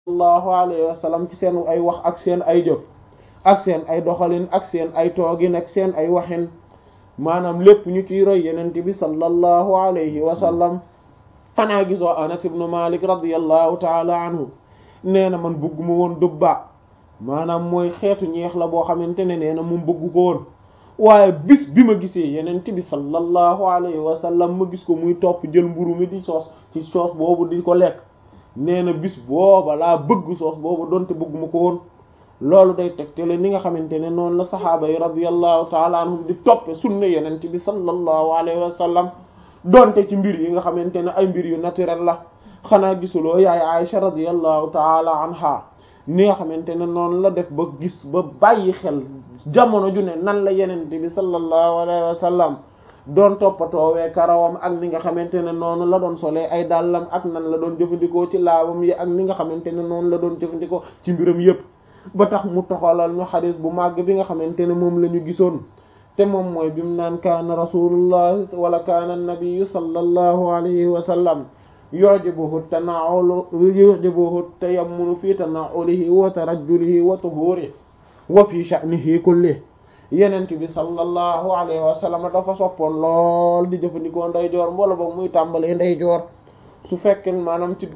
sallallahu alayhi wa sallam ci seen ay wax ak seen ay jëf ak seen ay doxalin ak seen ay toogin ak seen ay waxin maanaam lépp ñu ciy roy yenent bi sallallahu alayhi wa sallam xanaa gisoo anas ibnu malik radiallahu taala anhu nee na man bëgguma woon dubba maanaam mooy xeetu ñeex la boo xamante ne nee na moom bëggu ko woon waaye bis bi ma gisee yenent bi sallallahu alayhi wa sallam ma gis ko muy topp jël mburu mi di soos ci soos boobu di ko lekk nee na bis booba laa bëgg soos boobu donte bëgguma ko woon loolu day tegtale ni nga xamante ne noonu la saxaaba yi radiyallahu taala anhum di toppe sunna yenent bi sallallahu alayhi wa sallam donte ci mbir yi nga xamante ne ay mbir yu naturel la xanaa gisuloo yaay Aïcha radiyallahu taala anha ni nga xamante ne noonu la def ba gis ba bàyyi xel jamono ju ne nan la yenent bi sallallahu alayhi wa sallam doon toppatoowee karawam ak ni nga xamante ne noonu la doon solee ay dàllam ak nan la doon jëfandikoo ci laabam yi ak ni nga xamante ne noonu la doon jëfandikoo ci mbiram yépp ba tax mu toxalal ñu xadis bu màgg bi nga xamante ne moom la ñu gisoon te moom mooy bi mu naan kaana rasulullah wala kaana nabiyu sallallahu alayhi wa sallam yujibuhu tanaulu yujibuhu tayammunu fi tanaulihi wa tarajjulihi wa tuhurihi wa fi sha'nihi kulli yenent bi sallallahu alayhi wa sallam dafa soppoon lool di jëfandikoo ndeyjoor wala boog muy tàmbalee ndeyjoor su fekkee maanaam ci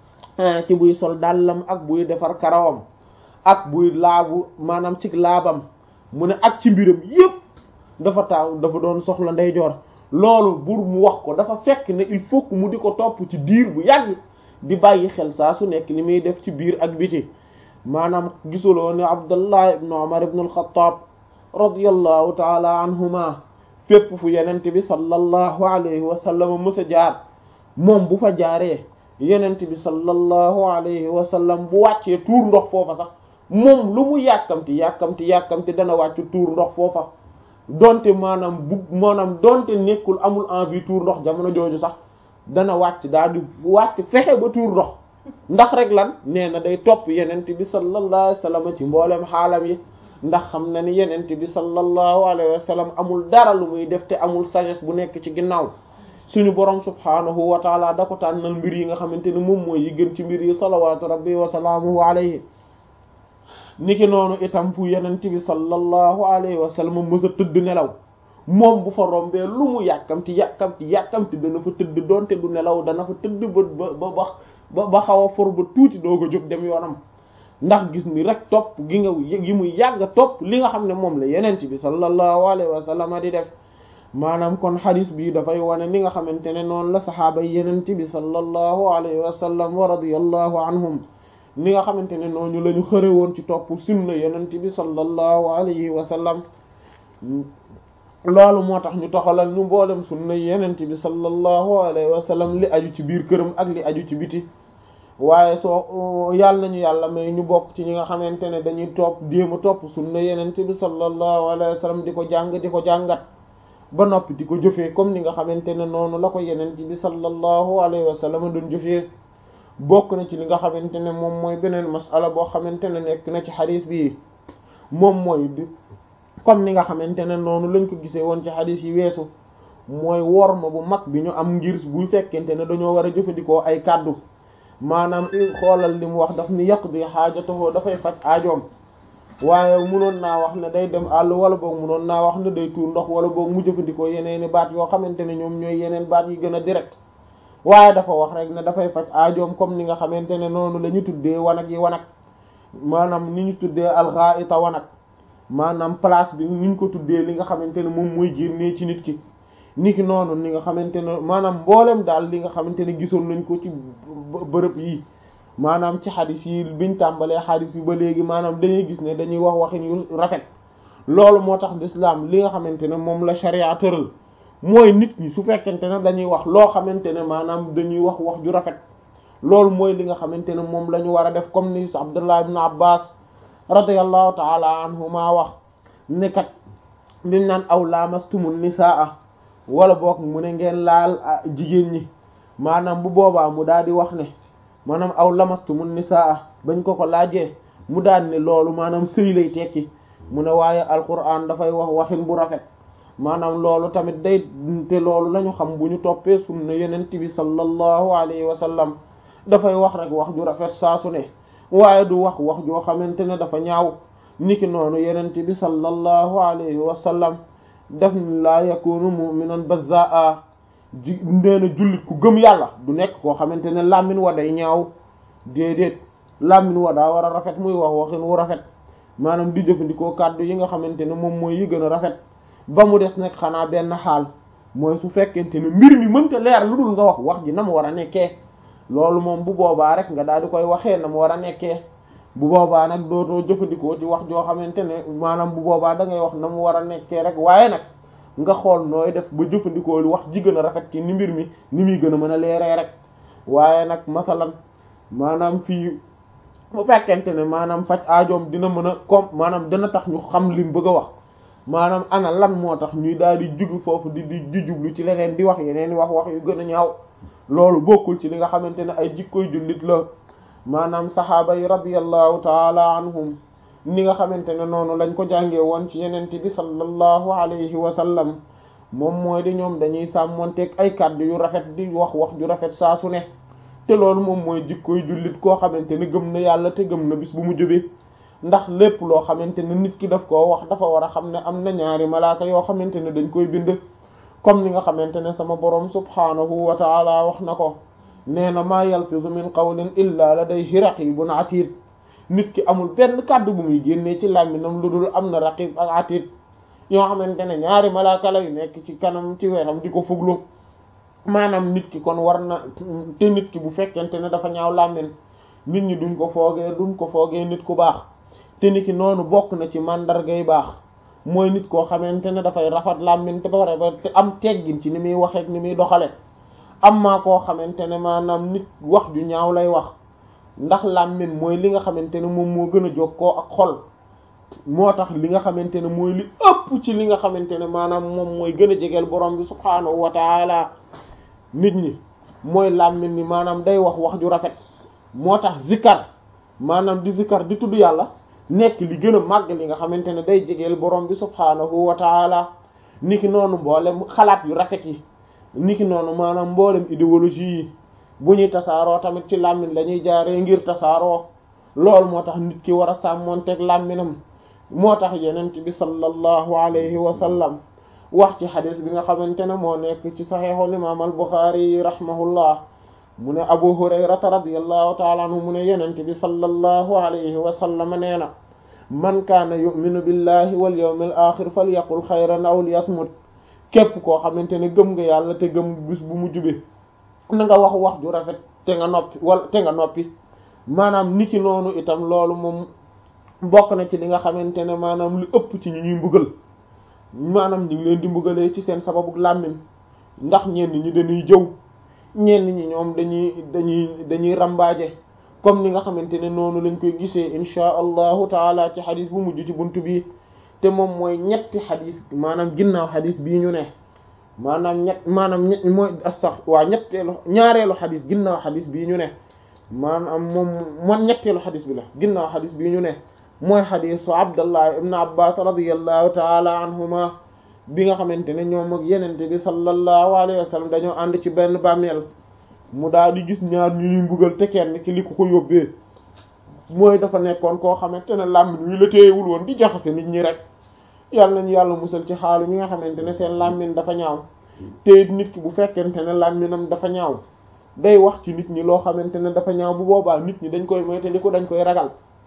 ci buy sol dàllam ak buy defar karawam ak buy laabu maanaam ci laabam mu ne ak ci mbiram yépp dafa taaw dafa doon soxla ndeyjoor loolu bur mu wax ko dafa fekk ne il faut que mu di ko topp ci diir bu yàgg di bàyyi xel saa su nekk li muy def ci biir ak biti maanaam gisuloo ne Abdullah ibn Umar ibn al-Khattab radiyallahu taala anhuma fépp fu yenent bi sallallahu alayhi wa sallam mësa jaar moom bu fa jaaree yenent bi sallallahu alayhi wa sallam bu wàccee tuur ndox foofa sax moom lu mu yàkkamti yàkkamti yàkkamti dana wàcc tuur ndox foofa donte maanaam bu maanaam donte nekkul amul envie tuur ndox jamono jooju sax dana wàcc daal di wàcc fexe ba tuur ndox ndax rek lan nee na day topp yenent bi sallallahu alayhi wa sallam ci mboolem xaalam yi ndax xam na ni yenent bi sallallahu alayhi wa sallam amul dara lu muy def te amul sagesse bu nekk ci ginnaaw suñu borom subhaanahu wa taala da ko tànnal mbir yi nga xamante ne moom mooy yi gën ci mbir yi salawaatu rabbi wa salaamuhu alayhi niki noonu itam fu yenent bi sallallahu alayhi wa sallam mës a tëdd nelaw moom bu fa rombee lu mu yàkkamti yàkkamti yàkkamti dana fa tëdd doonte du nelaw dana fa tëdd ba ba ba ba xaw a for ba tuuti doo ko jóg dem yoonam ndax gis ni rek topp gi nga gi muy yàgg topp li nga xam ne moom la yenent bi sallallahu alayhi wa sallam di def maanaam kon xadis bi dafay wane ni nga xamante ne noonu la saxaaba yi yenent bi sallallahu alayhi wa sallam wa radiyallahu anhum ni nga xamante ne noonu la ñu xëre woon ci topp sunna yenent bi sallallahu alayhi wa sallam loolu moo tax ñu toxalal ñu mboolem sunna yenent bi sallallahu alayhi wa sallam li aju ci biir këram ak li aju ci biti waaye soo yàlla nañu yàlla may ñu bokk ci ñi nga xamante ne dañuy topp déema topp sunna yenent bi sallallahu alayhi wa sallam di ko jàng di ko jàngat ba noppi di ko jëfee comme ni nga xamante ne noonu la ko yenent bi sallallahu alayhi wa sallam doon jëfee bokk na ci li nga xamante ne moom mooy beneen masala boo xamante ne nekk na ci xadis bi moom mooy bi comme ni nga xamante ne noonu lañ ko gisee woon ci xadis yi weesu mooy worma bu mag bi ñu am ngir bu fekkente ne dañoo war a jëfandikoo ay kàddu maanaam xoolal li mu wax daf ni yàq bi xaajatoo dafay faj aajoom waaye munoon naa wax ne day dem àll wala boog munoon naa wax ne day tuur ndox wala boog mu jëfandikoo yeneeni baat yoo xamante ne ñoom ñooy yeneen baat yi gën a direct waaye dafa wax rek ne dafay faj aajoom comme ni nga xamante ne noonu la ñu tuddee wanag yi wanag maanaam ni ñu tuddee alxaita wanag maanaam place bi ni ñu ko tuddee li nga xamante ne moom mooy génnee ci nit ki niki noonu ni nga xamante ne maanaam mboolem daal li nga xamante ne gisoon nañ ko ci bërëb yi maanaam ci xadis yi biñ tàmbalee xadis yi ba léegi maanaam dañuy gis ne dañuy wax waxin yu rafet loolu moo tax l'islam li nga xamante ne moom la sharia tëral mooy nit ñi su fekkente ne dañuy wax loo xamante ne maanaam dañuy wax wax ju rafet loolu mooy li nga xamante ne moom la ñu war a def comme ni Abdullah ibn Abbas radiyallahu ta'ala anhuma wax ne kat liñ naan aw lamastumun nisaa wala boog mu ne ngeen laal jigéen ñi maanaam bu boobaa mu daal di wax ne maanaam aw lamastumun nisaa bañ ko ko laajee mu daal ne loolu maanaam sëy lay tekki mu ne waaye alquran dafay wax waxin bu rafet maanaam loolu tamit day te loolu lañu xam bu ñu toppee sunna yenent bi sallallahu alayhi wa sallam dafay wax rek wax ju rafet saa su ne waaye du wax wax joo xamante ne dafa ñaaw niki noonu yenent bi sallallahu alayhi wa sallam def ni laa yakunu mu'minan bazzaa ji nee na jullit ku gëm yàlla du nekk koo xamante ne làmmin wa day ñaaw déedéet làmmin wa daa war a rafet muy wax waxin wu rafet maanaam di jëfandikoo kàddu yi nga xamante ne moom mooy yi gën a rafet ba mu des nag xanaa benn xaal mooy su fekkente ne mbir mi mënta leer lu dul nga wax wax ji na mu war a nekkee loolu moom bu boobaa rek nga daal di koy waxee na mu war a nekkee bu boobaa nag dootoo jëfandikoo ci wax joo xamante ne maanaam bu boobaa da ngay wax na mu war a nekkee rek waaye nag nga xool nooy def ba jëfandikoo wax ji gën a rafet ci ni mbir mi ni muy gën a mën a leeree rek waaye nag masalan maanaam fii bu fekkente ne maanaam faj aajoom dina mën a comme maanaam dina tax ñu xam lim bëgg a wax maanaam ana lan moo tax ñuy daal di jugu foofu di di di jublu ci leneen di wax yeneen di wax wax yu gën a ñaaw loolu bokkul ci li nga xamante ne ay jikkoy jullit la maanaam saxaaba yi radiyallahu taala anhum ni nga xamante ne noonu lañ ko jàngee woon ci yenente bi sallallahu alayhi wa sallam moom mooy di ñoom dañuy sàmmonteeg ay kàddu yu rafet di wax wax ju rafet saa su ne te loolu moom mooy jikkoy jullit koo xamante ne gëm na yàlla te gëm na bis bu mu jóbee ndax lépp loo xamante ne nit ki daf koo wax dafa war a xam ne am na ñaari malaaka yoo xamante ne dañ koy bind comme ni nga xamante ne sama boroom subhaanahu wa taala wax na ko nee na maa yalfizu min qawlin illa ladayhi raqibun atid nit ki amul benn kàddu bu muy génnee ci làmminam lu dul am na raqib ak atid yoo xamante ne ñaari malaaka la yu nekk ci kanam ci wetam di ko fuglu maanaam nit ki kon war na te nit ki bu fekkente ne dafa ñaaw làmmin nit ñi duñ ko foogee duñ ko foogee nit ku baax te nit ki noonu bokk na ci màndargay baax mooy nit koo xamante ne dafay rafet làmmin te ba pare ba te am teggin ci ni muy waxeek ni muy doxale am maa koo xamante ne maanaam nit wax ju ñaaw lay wax ndax làmmin mooy li nga xamante ne moom moo gën a jokkoo ak xol moo tax li nga xamante ne mooy li ëpp ci li nga xamante ne maanaam moom mooy gën a jegeel borom bi subhaanahu wa taala nit ñi mooy làmmin ni maanaam day wax wax ju rafet moo tax zikkar maanaam di zikkar di tudd yàlla nekk li gën a màgg li nga xamante ne day jegeel borom bi subhaanahu wa taala niki noonu mboolem xalaat yu rafet yi niki noonu maanaam mboolem idéologie yi bu ñuy tasaaroo tamit ci làmmin la ñuy jaaree ngir tasaaroo loolu moo tax nit ki war a sàmmoonteeg làmminam moo tax yenent bi sallallahu alayhi wa sallam wax ci xadis bi nga xamante ne moo nekk ci saxiixul imaam al buxaari rahimahullah mu ne abu hurayrata radiyallahu taala anhu mu ne yenent bi sallallahu alayhi wa sallam nee na man kaana yuminu billahi wal yawmil axir falyaqul xayran aw liyasmut képp koo xamante ne gëm nga yàlla te gëm bis bu mu jube na nga wax wax ju rafet te nga noppi wala te nga noppi maanaam niki noonu itam loolu moom bokk na ci li nga xamante ne maanaam lu ëpp ci ñu ñuy mbugal maanaam ñu ngi leen di mbugalee ci seen sababu làmmiñ ndax ñenn ñi dañuy jëw ñenn ñi ñoom dañuy dañuy dañuy rambaaje comme ni nga xamante ne noonu lañ koy gisee inchaa allahu taala ci xadis bu mujj ci buntu bi te moom mooy ñetti xadis maanaam ginnaaw xadis bii ñu ne maanaam ñett maanaam ñett mooy astax waa ñetteelu ñaareelu xadis ginnaaw xadis bii ñu ne maanaam moom moom ñetteelu xadis bi la ginnaaw xadis bii ñu ne mooy xadisu abdallah ibn abbas radiallahu taala anhuma bi nga xamante ne ñoom ak yenente bi sallallahu alayhi wa sallam dañoo ànd ci benn bàmmeel mu daal di gis ñaar ñu ñuy mbugal te kenn ki li ko ko yóbbee mooy dafa nekkoon koo xamante ne làmmiñ wi la téyewul woon di jaxase nit ñi rek yàlla nañu yàlla musal ci xaalu ñi nga xamante ne seen làmmiñ dafa ñaaw te nit ki bu fekkente ne làmmiñam dafa ñaaw day wax ci nit ñi loo xamante ne dafa ñaaw bu boobaa nit ñi dañ koy moytandiku dañ koy ragal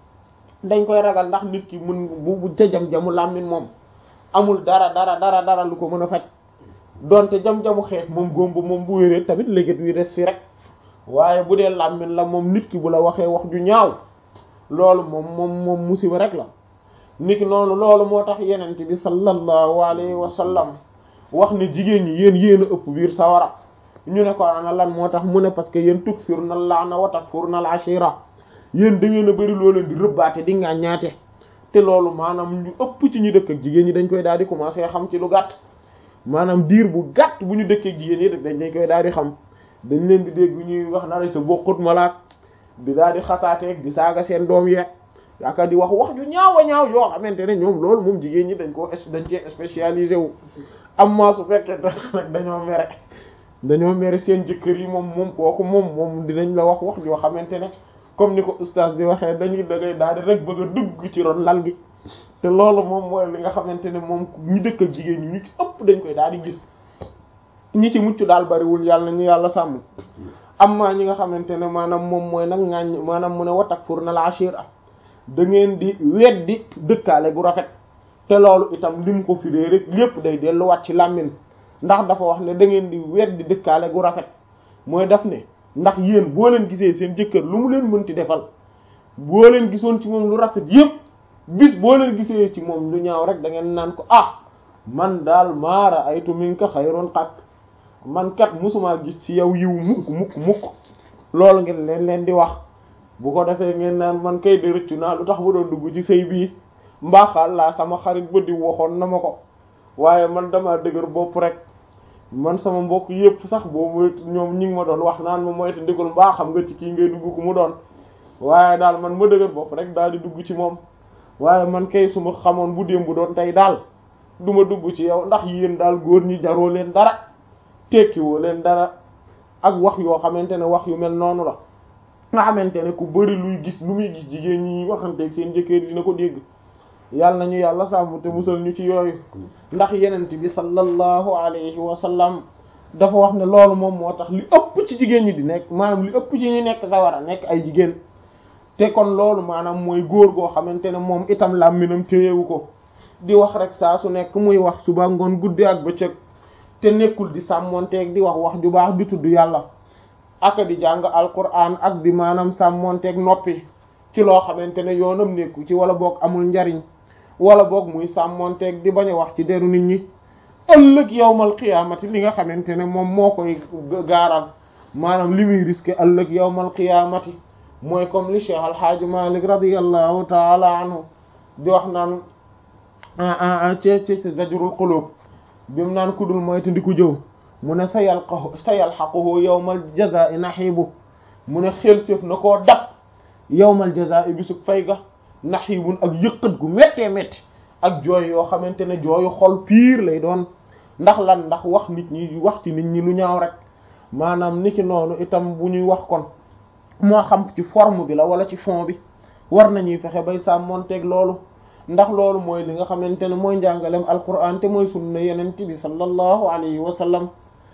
dañ koy ragal ndax nit ki mun bu bu jajam-jamu làmmiñ moom amul dara dara dara dara lu ko mën a faj donte jam-jamu xeex moom góomba moom bu wéree tamit léegi wi des fi rek waaye bu dee làmmiñ la moom nit ki bu la waxee wax ju ñaaw loolu moom moom moom musiba rek la nit ki noonu loolu moo tax yenent bi sallallahu alayhi wa sallam wax ne jigéen ñi yéen yéen a ëpp biir sawara ñu ne ko ana lan moo tax mu ne parce que yéen tukfirna laana wa takfurna al ashira yéen da ngeen a bëri loo leen di rëbbaate di nga ñaate te loolu maanaam ñu ëpp ci ñu dëkk ak jigéen ñi dañ koy daal di commencer xam ci lu gàtt maanaam diir bu gàtt bu ñu dëkkee ak jigéen ñi dañ dañ koy daal di xam dañ leen di dégg ñuy wax na sa bokkut malaak di daal di xasaateeg di saaga seen doom yeeg yaakaar di wax wax ju ñaaw a ñaaw yoo xamante ne ñoom loolu moom jigéen ñi dañ koo dañ cee spécialisé wu am maa su fekkee nag dañoo mere dañoo mere seen jëkkër yi moom moom kooku moom moom dinañ la wax wax yoo xamante ne comme ni ko ustaas bi waxee dañuy dangay daal di rek bëgg a dugg ci ron lal gi te loolu moom mooy li nga xamante ne moom ñu dëkk ak jigéen ñi ñu ci ëpp dañ koy daal di gis ñi ci mucc daal bariwul yàlla ñu yàlla sàmm amma ñi nga xamante ne maanaam moom mooy nag ngaañ maanaam mu ne watak fur na la ashira da ngeen di weddi dëkkaale gu rafet te loolu itam lim ko firee rek lépp day delluwaat ci làmmin ndax dafa wax ne da ngeen di weddi dëkkaale gu rafet mooy daf ne ndax yéen boo leen gisee seen jëkkër lu mu leen mënti defal boo leen gisoon ci moom lu rafet yépp bis boo leen gisee ci moom lu ñaaw rek da ngeen naan ko ah man daal maara aytu minka xayron xaq man kat musuma gis ci yow yiw mukk mukk mukk loolu ngeen leen leen di wax bu ko defee ngeen naan man kay de rëccu naa lu tax ba doon dugg ci sëy bii mbaaxal laa sama xarit ba di waxoon na ma ko waaye man dama dëgër bopp rek man sama mbokk yépp sax boobu ñoom ñi ngi ma doon wax naan ma moytu ndigul mbaa xam nga ci kii ngay dugg ku mu doon waaye daal man ma dëgër bopp rek daal di dugg ci moom waaye man kay su ma xamoon bu démb doon tey daal du ma dugg ci yow ndax yéen daal góor ñi jaroo leen dara tekkiwoo leen dara ak wax yoo xamante ne wax yu mel noonu la nga xamante ne ku bari luy gis lu muy gis jigéen ñi waxanteeg seen jëkkër dina ko dégg yàlla nañu yàlla sàmm te musal ñu ci yooyu ndax yenent bi sallallahu alayhi wa sallam dafa wax ne loolu moom moo tax li ëpp ci jigéen ñi di nekk maanaam li ëpp ci ñi nekk sawara nekk ay jigéen te kon loolu maanaam mooy góor goo xamante ne moom itam làmminam téyewu ko di wax rek saa su nekk muy wax suba ngoon guddi ak bëccëg te nekkul di sàmmonteeg di wax wax ju baax di tudd yàlla aka di jàng alquran ak di maanaam sàmmonteeg noppi ci loo xamante ne yoonam nekku ci wala boog amul njariñ wala boog muy sàmmonteeg di bañ a wax ci deru nit ñi ëllëg yawmal qiyaamati li nga xamante ne moom moo koy gaaral maanaam li muy risqué ëllëg yawmal qiyaamati mooy comme li Cheikh Alhaaji Malik radiyallahu taala anhu di wax naan ci ci zajrul qulub bi mu naan kudul mooy te ndi ku jëw mu ne sa yalqahu sa yalxaquhu yawmal jazaa'i naxiibu mu ne xel séef na koo dab yawmal jazaa'i bisug fay ga naxiibun ak yëqat gu méttee métti ak jooy yoo xamante ne jooyu xol piir lay doon ndax lan ndax wax nit ñi wax ci nit ñi lu ñaaw rek maanaam ni ci noonu itam bu ñuy wax kon moo xam ci forme bi la wala ci fond bi war nañuy fexe bay sàmmonteeg loolu ndax loolu mooy li nga xamante ne mooy njàngalem alquran te mooy sunna yenent bi sallallahu alayhi wa sallam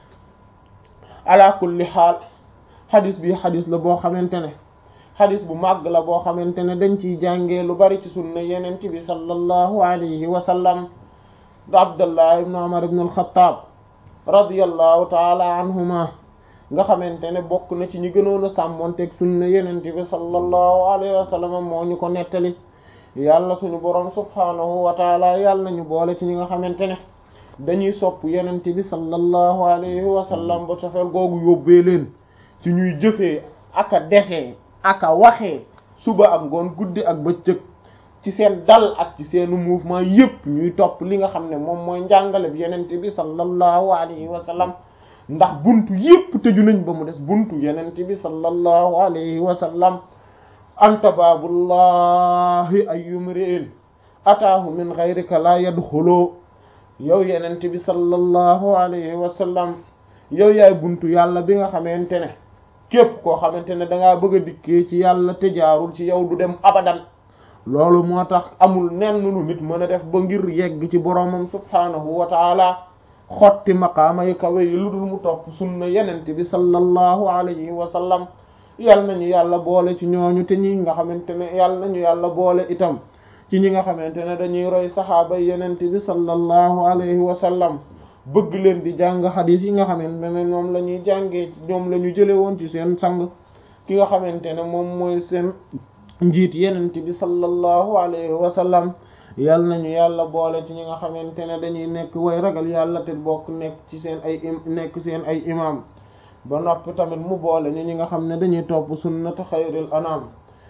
ala kulli xaal xadis bi xadis la boo xamante ne xadis bu màgg la boo xamante ne dañ ciy jàngee lu bari ci sunna yenent bi sallallahu alayhi wa sallam da abdullah ibn umar ibn al-khattab radiyallahu taala anhuma nga xamante ne bokk na ci ñi gënoon a sàmmonteeg sunna yenent bi sallallahu alayhi wa sallam moo ñu ko nettali yàlla suñu boroom subhaanahu wa taala yàlla nañu boole ci ñi nga xamante ne dañuy sopp yenent bi sallallahu alayhi wa sallam ba cofeel googu yóbbee leen ci ñuy jëfee aka defee aka waxee suba ak ngoon guddi ak bëccëg ci seen dal ak ci seenu mouvement yépp ñuy topp li nga xam ne moom mooy njàngale bi yenent bi sallallahu alayhi wa sallam ndax buntu yépp tëju nañ ba mu des buntu yenent bi sallallahu alayhi wa sallam anta baabullahi ayyumri'in ataahu min ghayrika la yadxulu yow yenent bi sallallahu alayhi wa sallam yow yaay buntu yàlla bi nga xamante ne képp koo xamante ne dangaa bëgg a dikkee ci yàlla te jaarul ci yow du dem abadan loolu moo tax amul nenn lu nit mën a def ba ngir yegg ci boromam subhaanahu wa taala xotti maqaama yi kawe yi lu dul mu topp sunna yenent bi sallallahu alayhi wa sallam yal nañu yàlla boole ci ñooñu te ñi nga xamante ne yal nañu yàlla boole itam ci ñi nga xamante ne dañuy roy saxaaba yenent bi sallallahu alayhi wa sallam bëgg leen di jàng xadiis yi nga xamante ne ñoom la ñuy jàngee ñoom la ñu jële woon ci seen sang ki nga xamante ne moom mooy seen njiit yenent bi sallallahu alayhi wa sallam yal nañu yàlla boole ci ñi nga xamante ne dañuy nekk way ragal yàlla te bokk nekk ci seen ay nekk seen ay imam ba noppi tamit mu boole ñu ñi nga xam ne dañuy topp sunnatu xayril anam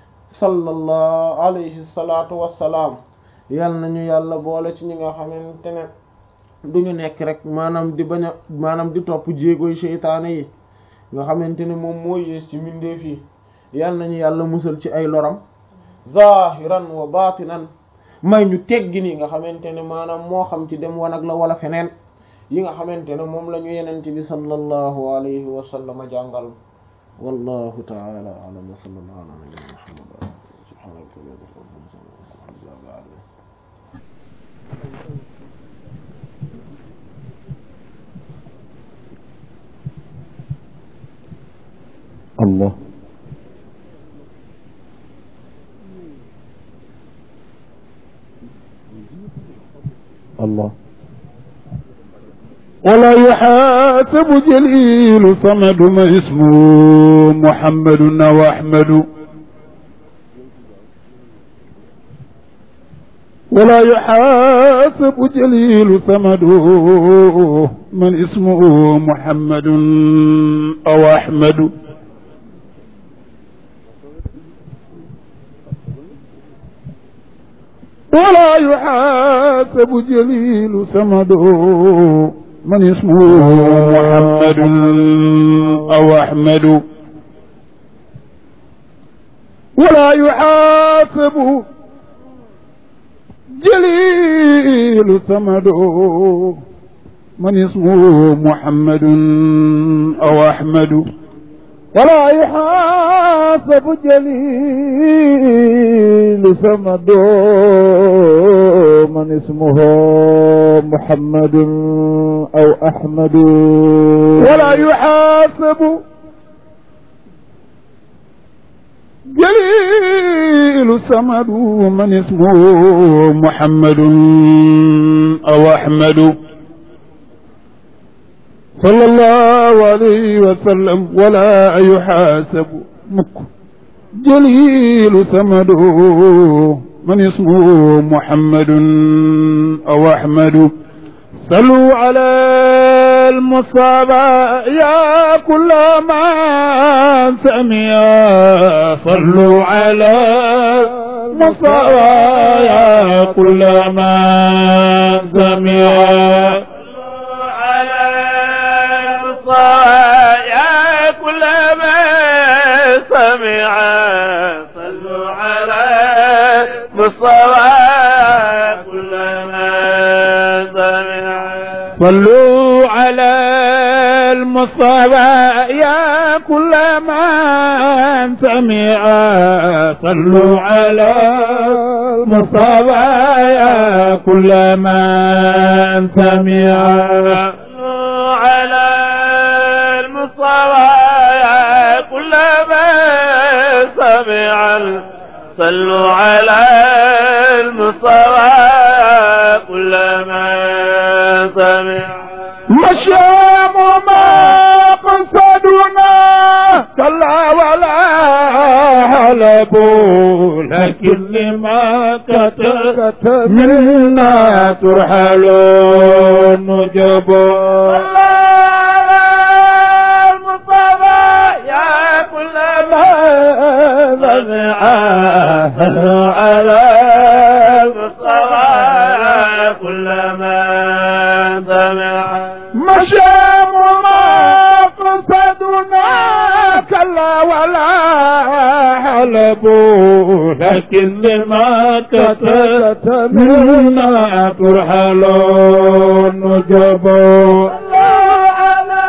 sallallahu alayhi salaatu wassalaam yal nañu yàlla boole ci ñi nga xamante ne duñu nekk rek maanaam di bañ a maanaam di topp jéegoy seytaane yi nga xamante ne moom moo yées ci mbindeef yi yal nañu yàlla musal ci ay loram zahiran wa batinan may ñu teggi ni nga xamante ne maanaam moo xam ci dem wanag la wala feneen yi nga xamante ne moom la ñu yenent bi sallallahu alayhi wa sallam jàngal wallahu ta'ala a'lam wa sallallahu ala nabiyyina muhammad wa ala alihi subhana rabbika rabbil izzati amma yasifun alhamdulillahi rabbil alamin الله الله ولا يحاسب جليل صمد ما اسمه محمد واحمد ولا يحاسب جليل صمد من اسمه محمد او احمد ولا يحاسب جليل سمده من اسمه محمد أو أحمد ولا يحاسب جليل سمده من اسمه محمد أو أحمد ولا يحاسب جليل سمد من اسمه محمد او احمد ولا يحاسب جليل سمد من اسمه محمد او احمد صلى الله عليه وسلم ولا يحاسب مك جليل سمده من اسمه محمد أو أحمد صلوا على المصابة يا كل ما سمع صلوا على المصابة يا كل ما سمع يا كل ما سمع صلوا على مصطفى كل ما سمع صلوا على المصطفى يا كل من سمع صلوا على المصطفى يا كل من سمع على المصطفى كل ما سمع صلوا على المصطفى كل ما سمع مشام ما قصدنا كلا ولا هلبوا لكن لما كتب منا ترحل النجب يا كل ما سمع على المصطفى كل ما سمع مشام ما قصدنا كلا ولا حلبوا لكن لما كتبت منا ترحل النجب على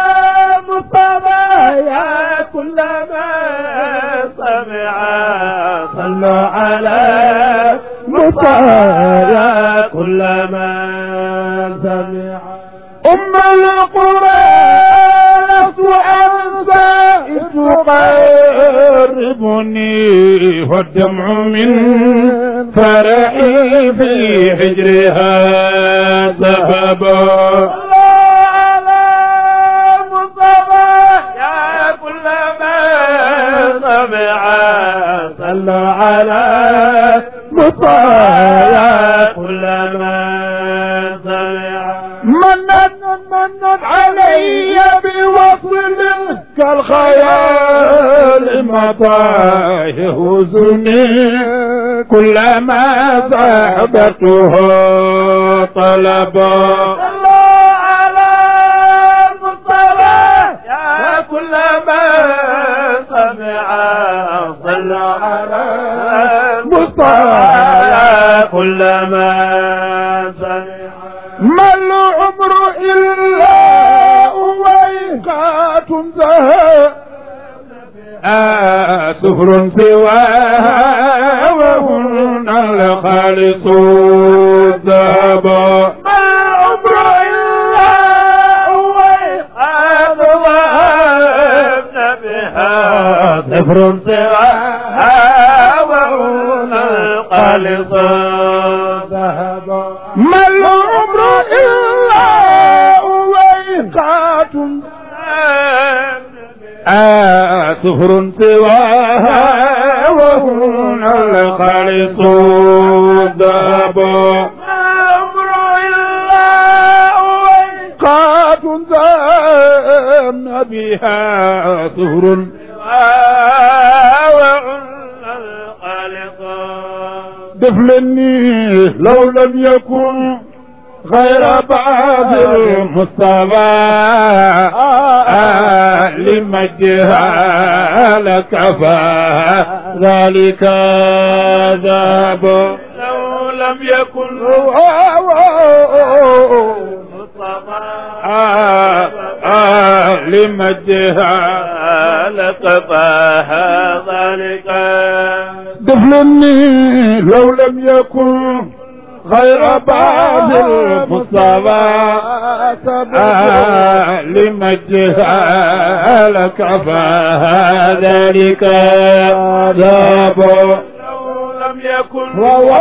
مصطفى يا كل ما سمع صلوا على مصطفى يا كل ما سمع أم القرى وأنسى تقربني والدمع من فرحي في حجرها ذهب على مصطفى يا كل ما سمع صلوا على مصطفى يا كل ما سمع منت منت علي بوصل كالخيال مطى يهزني كلما صحبته طلبا صلوا على المصطفى يا كل ما سمع صلوا على المصطفى يا كل ما سمع ما العمر إلا أويقات ذهب آه سفر سواه وهن الخالص الذهب ما العمر إلا هو إيقاظ وهبنا بها صفر سواها وهن الخالص ذهب ما العمر إلا ويقات آه سفر سواها وهن الخالص الذهب العمر إلا هو قات ذهبنا بها سهر وهن الخالص دفلني لو لم يكن غير بعض المصطفى آه لمجدها لكفى ذلك ذهب لو لم يكن مصطفى آه آه لمجدها لكفاها ذلك دفلني لو لم يكن غير بعض المصطفى آه لمجدها لكفاها ذلك ذهب لو لم يكن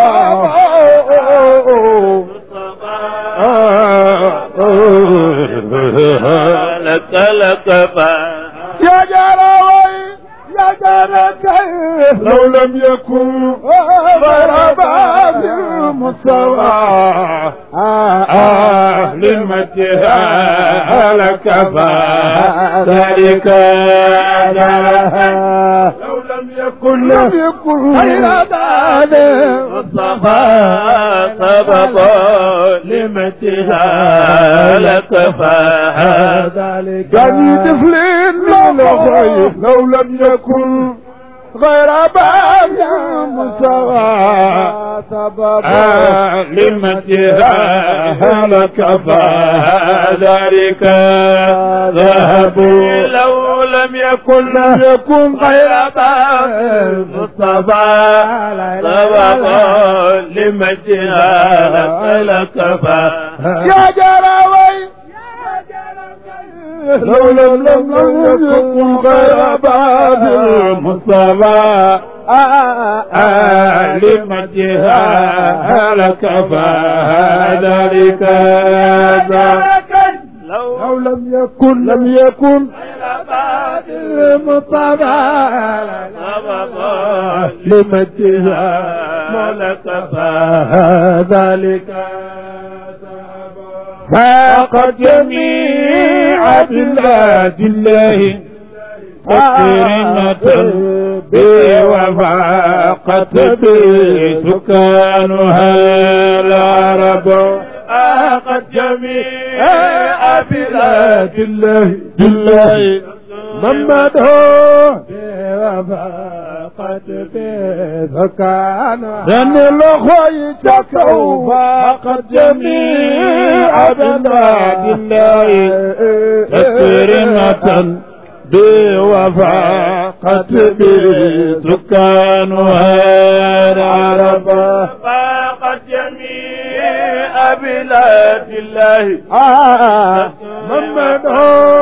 مصطفى لك لكفاها يا جراوي يا جرى كيف لو لم يكن غير باب المستوى آه لمجها لكفى ذلك جرى لو لم يكن لم يكن غير باب مصطفى سبق لمتها لكفاها ذلك يعني طفلين من الخير لو لم يكن غير باب المستوى آه لمجها لكفى ذلك ذهب لو لم يكن لم يكن غير باب المصطفى سبق لمجدها لكفى يا جراوي لو لم لم لم يكن غير بعد المصطفى آه لمجدها لكفى ذلك لو لو لم يكن لم يكن بعد المصطفى سبق لمجدها لكفى ذلك فاق جميع بلاد الله مقرنة بوفاقت بسكانها العرب فاقت جميع بلاد الله بالله محمد بوفاقت بسكانها لأن الأخوة تكوا فاقت جميع بلاد الله تكرمة بوفاقت بسكانها العرب فاقت جميع بلاد الله محمد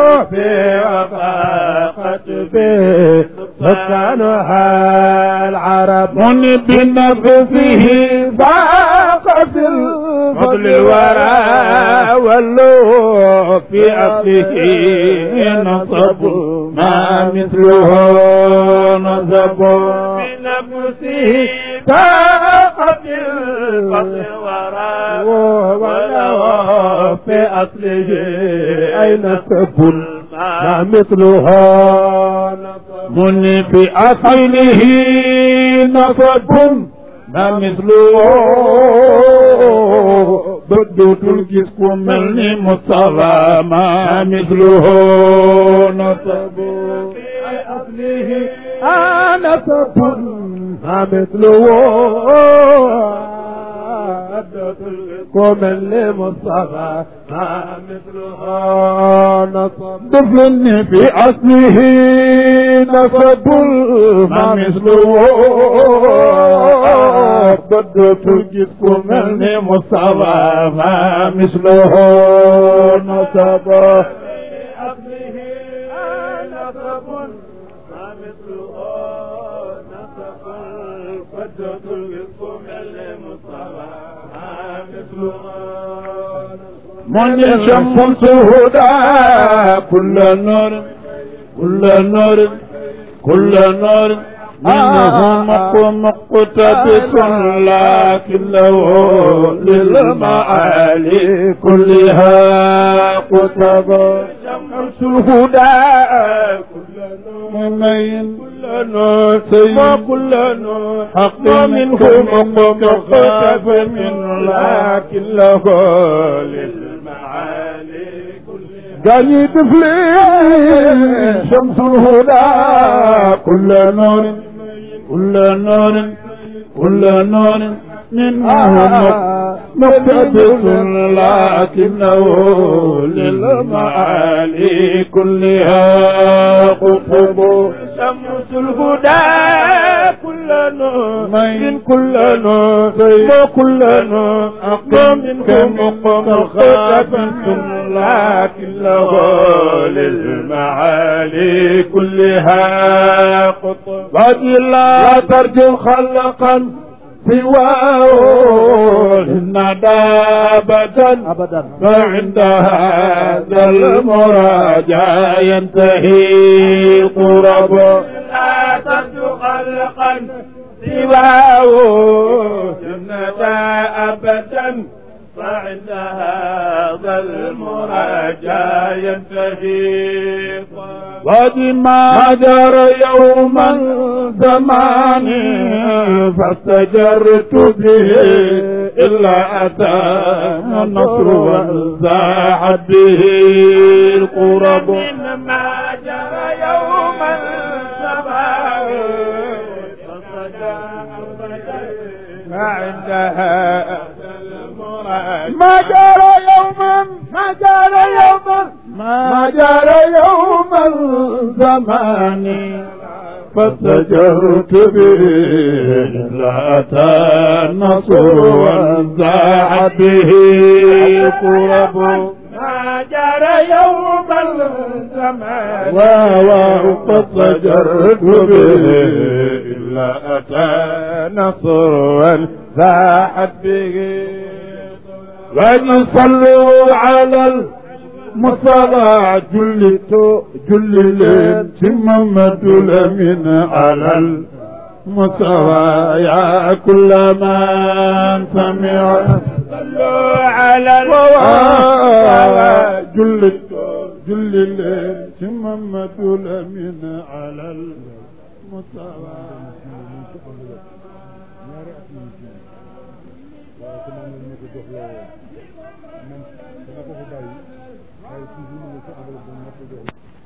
بوفاقت بسكانها العرب من بنفسه فاق في الفضل الورى والله في أصله نصب ما مثله نصب بنفسه فاق في الفضل ورى ولو في أصله أين تكون ما مثلها من في أصله نصب ما مثله بدوت الجسم من مصطفى ما مثله نصب في أصله نصب ما مثله كمل مصطفى ما مثله نصب دفلني في أصله نصب ما مثله بدت الجس كمل مصطفى ما مثله نصب أصله نصب ما مثله نصب فجة القسم المصطفى ما مثله من شمس الهدى كل نور كل نور كل نور منه مقتبس لكن له للمعالي كلها قطب شمس الهدى كل مؤمن كل نور وكل نور حق منه مقتبس من لكن له للمعالي جاني طفلين شمس الهدى كل نور كل نور كل نور منه مقتبس لكنه للمعالي كلها قطب شمس الهدى كل نور من كل نور وكل نور أقوم منكم مقتبس لكن له للمعالي كلها قطب وادي لا ترجو خلقا سواه الندى أبدا أبدا فعند هذا المراجع ينتهي قرب لا تبدو خلقا سواه جنة أبدا فعند هذا المراجع ينتهي وبما جرى يوما زمان فاستجرت به إلا أتى النصر وانزاحت به القرب ما جرى يوما سباه فعندها ما جرى يوما ما جرى يوما ما جرى يوما زمان فسجرت به لا أتى النصر وانزاع به قرب ما جرى يوم الزمان وقد سجرت به إلا أتى نصر وانزاحت به وإن صلوا على المصطفى جلت جللين ثم الأمين على المصطفى يا كل من سمع صلوا على المصطفى جلت جللين ثم الأمين على المصطفى ñaari at ñu ngi ci waaye te moom lañ ma ko jox loo man dama ko fa bàyyi waaye toujours ma nga ci enveloppe ba ma ko jox